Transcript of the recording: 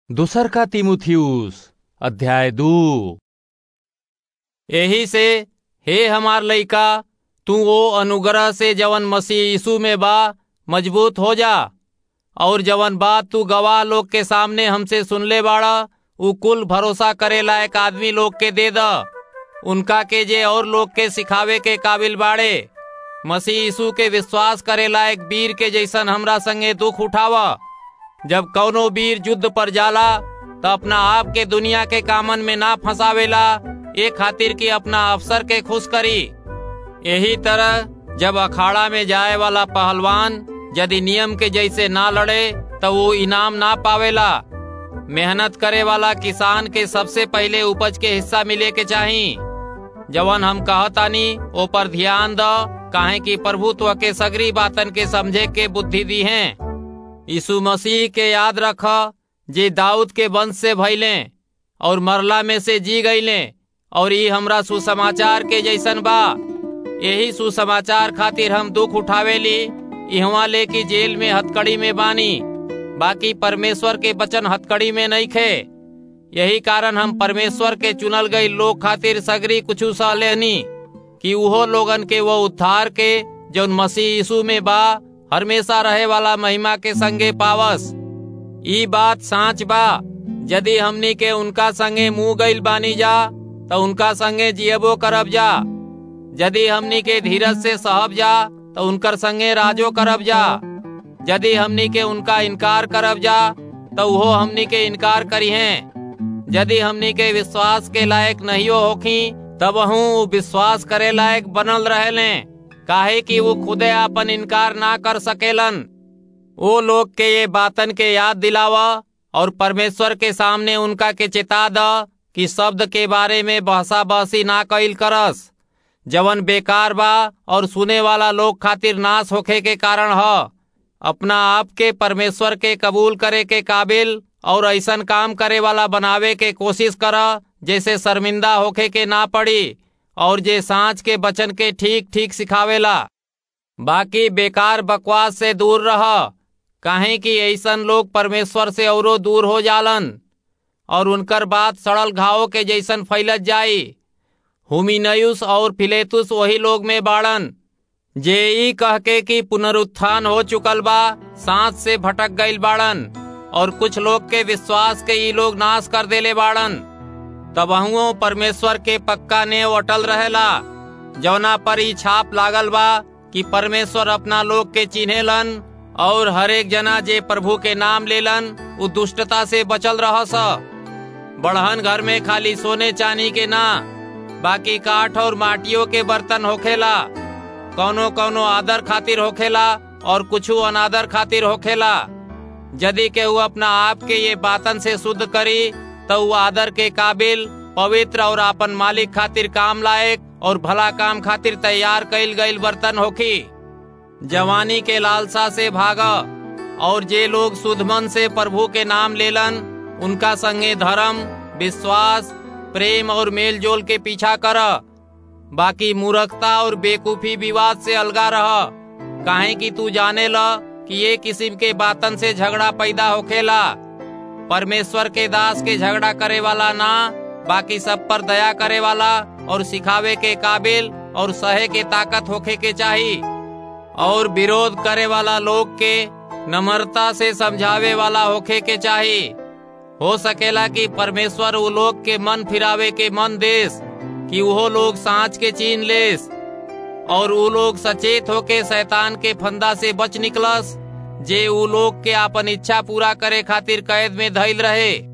दूसर का तिमुथियुस अध्याय दू एही से हे हमार लइका तू वो अनुग्रह से जवन मसीह यीशु में बा मजबूत हो जा और जवन बात तू गवाह लोग के सामने हमसे सुनले बाड़ा उ कुल भरोसा करे लायक आदमी लोग के दे द उनका के जे और लोग के सिखावे के काबिल बाड़े मसीह यीशु के विश्वास करे लायक वीर के जैसन हमरा संगे दुख उठावा जब कौनो वीर युद्ध पर जाला त अपना आप के दुनिया के कामन में ना फंसावेला ए खातिर कि अपना अफसर के खुश करी यही तरह जब अखाड़ा में जाए वाला पहलवान यदि नियम के जैसे ना लड़े तो वो इनाम ना पावेला मेहनत करे वाला किसान के सबसे पहले उपज के हिस्सा मिले के चाही जवन हम कहतानी ओ पर ध्यान द काहे कि प्रभुत्व के सगरी बातन के समझे के बुद्धि दी हैं यीशु मसीह के याद रख जे दाऊद के वंश से भइले और मरला में से जी गईले और ई हमरा सुसमाचार के जैसन बा यही सुसमाचार खातिर हम दुख उठावेली इहवा ले की जेल में हथकड़ी में बानी बाकी परमेश्वर के वचन हथकड़ी में नहीं खे यही कारण हम परमेश्वर के चुनल गई लोग खातिर सगरी कुछ सह लेनी कि उहो लोगन के वो उद्धार के जौन मसीह यीशु में बा हमेशा रहे वाला महिमा के संगे पावस ई बात साच बा यदि हमनी के उनका संगे मुंह गईल बानी जा तो उनका संगे जियबो करब जा यदि हमनी के धीरज से सहब जा तो उनकर संगे राजो करब जा यदि हमनी के उनका इनकार करब जा तो वो हमनी के इनकार करी हैं यदि हमनी के विश्वास के लायक नहीं होखी तब हूँ विश्वास करे लायक बनल रहेले काहे कि वो खुदे अपन इनकार ना कर सकेलन वो लोग के ये बातन के याद दिलावा और परमेश्वर के सामने उनका के चेता द कि शब्द के बारे में बहसा बहसी ना कईल करस जवन बेकार बा और सुने वाला लोग खातिर नाश होखे के कारण ह अपना आप के परमेश्वर के कबूल करे के काबिल और ऐसन काम करे वाला बनावे के कोशिश कर जैसे शर्मिंदा होखे के ना पड़ी और जे सांच के बचन के ठीक ठीक सिखावेला बाकी बेकार बकवास से दूर रह काहे कि ऐसन लोग परमेश्वर से औरो दूर हो जालन और उनकर बात सड़ल घावों के जैसन फैलत जाई हुमिनयुस और फिलेतुस वही लोग में बाड़न जे ई कह के कि पुनरुत्थान हो चुकल बा सांस से भटक गईल बाड़न और कुछ लोग के विश्वास के ई लोग नाश कर देले बाड़न तबहुओ परमेश्वर के पक्का ने अटल रहेला जौना पर ई छाप लागल बा कि परमेश्वर अपना लोग के चिन्हेलन और हरेक जना जे प्रभु के नाम लेलन उ दुष्टता से बचल रहस बढ़हन घर में खाली सोने चांदी के ना बाकी काठ और माटियों के बर्तन होखेला कौनो कौनो आदर खातिर होखेला और कुछ अनादर खातिर होखेला यदि के वो अपना आप के ये बातन से शुद्ध करी तो वो आदर के काबिल पवित्र और अपन मालिक खातिर काम लायक और भला काम खातिर तैयार कईल गईल बर्तन होखी जवानी के लालसा से भागा और जे लोग शुद्ध मन से प्रभु के नाम लेलन उनका संगे धर्म विश्वास प्रेम और मेल जोल के पीछा कर बाकी मूर्खता और बेकूफी विवाद से अलगा रह काहे कि तू जाने ल कि ये किस्म के बातन से झगड़ा पैदा होखेला परमेश्वर के दास के झगड़ा करे वाला ना बाकी सब पर दया करे वाला और सिखावे के काबिल और सहे के ताकत होखे के चाही और विरोध करे वाला लोग के नम्रता से समझावे वाला होखे के चाही हो सकेला कि परमेश्वर वो लोग के मन फिरावे के मन देस कि वो लोग सांच के चीन लेस और वो लोग सचेत होके शैतान के फंदा से बच निकलस जे वो लोग के अपन इच्छा पूरा करे खातिर कैद में धैल रहे